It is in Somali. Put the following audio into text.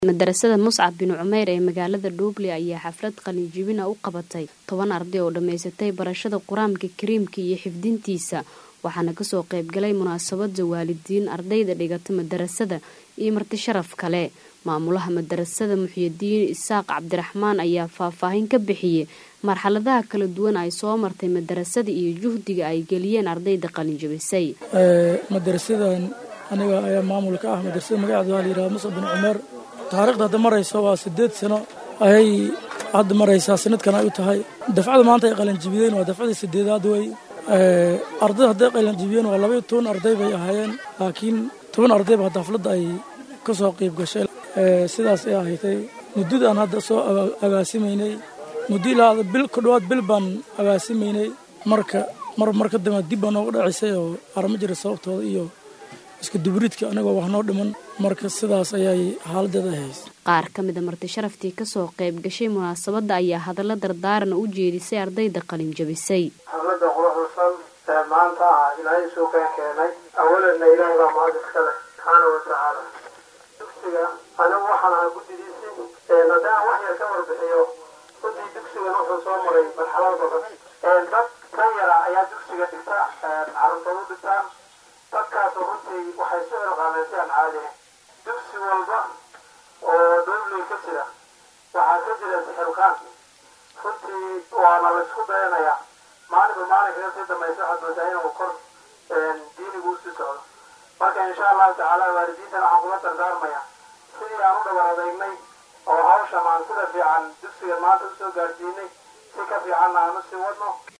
madarasada muscab bin cumeyr ee magaalada dhuuble ayaa xaflad qalinjibina u qabatay toban arday oo dhammaysatay barashada qur-aanka kariimka iyo xifdintiisa waxaana kasoo qaybgalay munaasabada waalidiin ardayda dhigata madarasada iyo marti sharaf kale maamulaha madarasada muxyidiin isaaq cabdiraxmaan ayaa faahfaahin ka bixiyey marxaladaha kala duwan ay soo martay madarasada iyo juhdiga ay geliyeen ardayda qalinjibisay madarasadan aniga ayaa maamulka ah madarasada magaceeda waa layidhaha muscab bin cumeer taariikhda hadda maraysa waa sideed sano ayay hadda maraysaa sanadkan ay u tahay dafcada maanta ay qalanjibiyeen waa dafcadii sideedaad wey ardayda hadday qalanjibiyeen waa labaiyo toban arday bay ahaayeen laakiin toban ardayba hadda hafladda ay ka soo qayb gashay sidaas ay ahaydtay muddadaan hadda soo agaasimaynay muddo ilaa bil ku dhowaad bil baan agaasimaynay marka mar mar ka dambe dib baa nooga dhacisay oo arma jira sababtooda iyo iska dubriidka anagoo wax noo dhiman marka sidaas ayay xaaladeeda ahays qaar ka mida marti sharaftii kasoo qayb gashay munaasabadda ayaa hadallo dardaaran u jeedisay ardayda qalin jabisay xafladda quruxsan ee maanta ah ilaahay suuqeen keenay awalanna ilaahay baa mahad iskale subxaana wa tacaala dugsiga anigu waxaan ahaa guddidiisii haddaan wax yar ka warbixiyo runtii dugsigan wuxuu soo maray marxalad badan dad ka yara ayaa dugsiga dhigta carruurtoodu dhigtaan dadkaasu runtii waxay soo ilqaameen si aan caadi ahayn dugsi walba oo dowley ka jira waxaa ka jira sixirkaan runtii waana laysku dayanayaa maalinba maalinka kasii dambaysa waxaad moodaa inuu kor diinigu usii socdo marka insha allahu tacaala waalidiintan waxaan kula dardaarmaya sidii aan u dhabar adeegnay oo hawshan aan sida fiican dugsigan maanta usoo gaarsiinay si ka fiicanna aan usii wadno